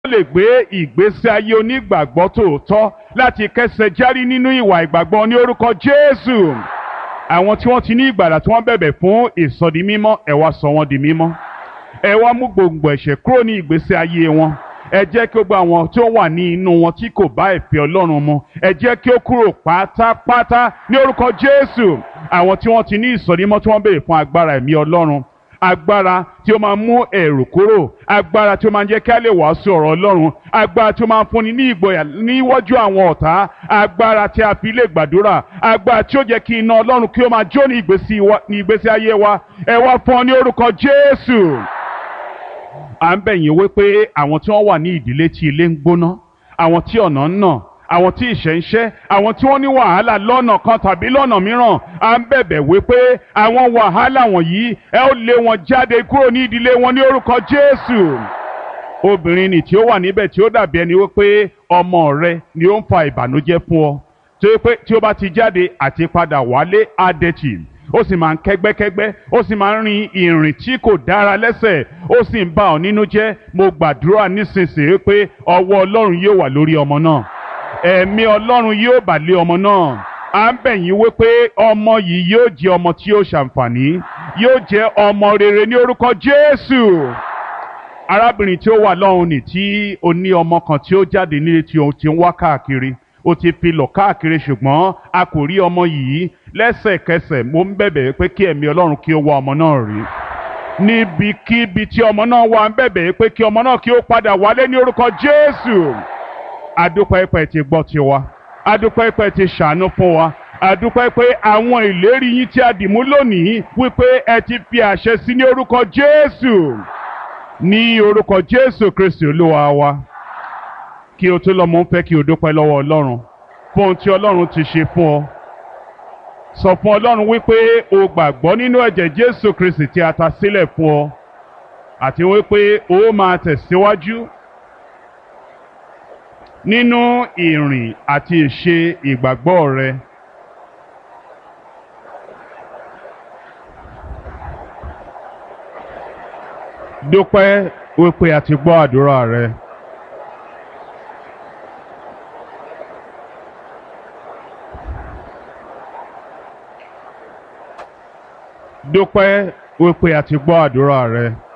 lè gbé ìgbésí ayé onígbàgbọ́ tòótọ́ láti kẹsẹ̀ járí nínú ìwà ìgbàgbọ́ ní orúkọ Jésù àwọn tí wọ́n ti ní ìgbàlà tí wọ́n bẹ̀bẹ̀ fún ìsọdi mímọ́ ẹ wá sọ wọ́n di mímọ́ ẹ wá mú gbòǹgbò ẹ̀ṣẹ̀ kúrò ní ìgbésí ayé wọn ẹ jẹ́ kí ó gba àwọn tí ó wà ní inú wọn tí kò bá ìfẹ́ Ọlọ́run mu ẹ jẹ́ kí ó kúrò pátápátá ní orúkọ Jésù àwọn tí wọ́n ti ní ìsọdi mímọ́ tí wọ́n béèrè fún agbára ẹ̀mí Ọlọ́run agbára tí ó máa mú ẹ̀rù kúrò agbára tí ó máa jẹ́ kí a lè wàásù ọ̀rọ̀ Ọlọ́run agbára tí ó máa fúnni ní ìgboyà níwájú àwọn ọ̀tá agbára tí a fi lè gbàdúrà agbára tí ó jẹ́ kí iná Ọlọ́run kí ó máa jó ní ìgbésí ayé wa ẹ wá fún ọ ní orúkọ Jésù à ń bẹ̀ yín wípé àwọn tí wọ́n wà ní ìdílé tí ilé ń gbóná àwọn tí ọ̀nà ń nà àwọn tí ìṣẹ́ ń ṣẹ́ àwọn tí wọ́n ní wàhálà lọ́nà kan tàbí lọ́nà mìíràn à ń bẹ̀bẹ̀ wípé àwọn wàhálà wọ̀nyí ẹ ó lé wọn jáde kúrò ní ìdílé wọn ní orúkọ Jésù obìnrin nì tí ó wà níbẹ̀ tí ó dàbí ẹni wípé ọmọ rẹ ni ó ń fa ìbànújẹ́ fún ọ tó yẹ pé tí ó bá ti jáde àti padà wálé adẹ́tì ó sì máa ń kẹ́gbẹ́kẹ́gbẹ́ ó sì máa ń rin ìrìn tí kò dára lẹ́sẹ̀ ó sì ń bà ọ́ nínú jẹ́ mo gbàdúrà nísinsìnyí pé ọwọ́ Ọlọ́run yóò wà lórí ọmọ náà ẹ̀mí ọlọ́run yóò bà lé ọmọ náà à ń bẹ̀ yín wípé ọmọ yìí yóò jẹ́ ọmọ tí yóò ṣàǹfààní yóò jẹ́ ọmọ rere ní orúkọ Jésù arábìnrin tí ó wà lọ́hùn ní tí ó ní ọmọ kan tí ó jáde nílé tí òun ti ń wá káàkiri ó ti fi lọ káàkiri ṣùgbọ́n a kò rí ọmọ yìí lẹ́sẹ̀kẹsẹ̀ mo ń bẹ̀bẹ̀ pé kí ẹ̀mí ọlọ́run kí ó wá ọmọ náà rí níbikíbi tí ọmọ náà wà ń bẹ̀bẹ̀ pé kí ọmọ náà kí ó padà wálé ní orúkọ Jésù adúpẹ́ pẹ́ ti gbọ́ tiwa adúpẹ́ pẹ́ ti ṣàánú fún wa adúpẹ́ pé àwọn ìlérí yín tí a dìmú lónìí wípé ẹ ti fi àṣẹ sí ní orúkọ Jésù ní orúkọ Jésù Kristi Olúwa wa kí o tó lọ mọ̀ ń fẹ́ kí o dúpẹ́ lọ́wọ́ Ọlọ́run fún ohun tí Ọlọ́run ti ṣe fún ọ sọ fún Ọlọ́run wípé o gbàgbọ́ nínú ẹ̀jẹ̀ Jésù Kristi tí a ta sílẹ̀ fún ọ àti wípé o máa tẹ̀síwájú nínú ìrìn àti ìṣe ìgbàgbọ́ rẹ. dúpẹ́ wípé a ti gbọ́ àdúrà rẹ. dúpẹ́ wípé a ti gbọ́ àdúrà rẹ.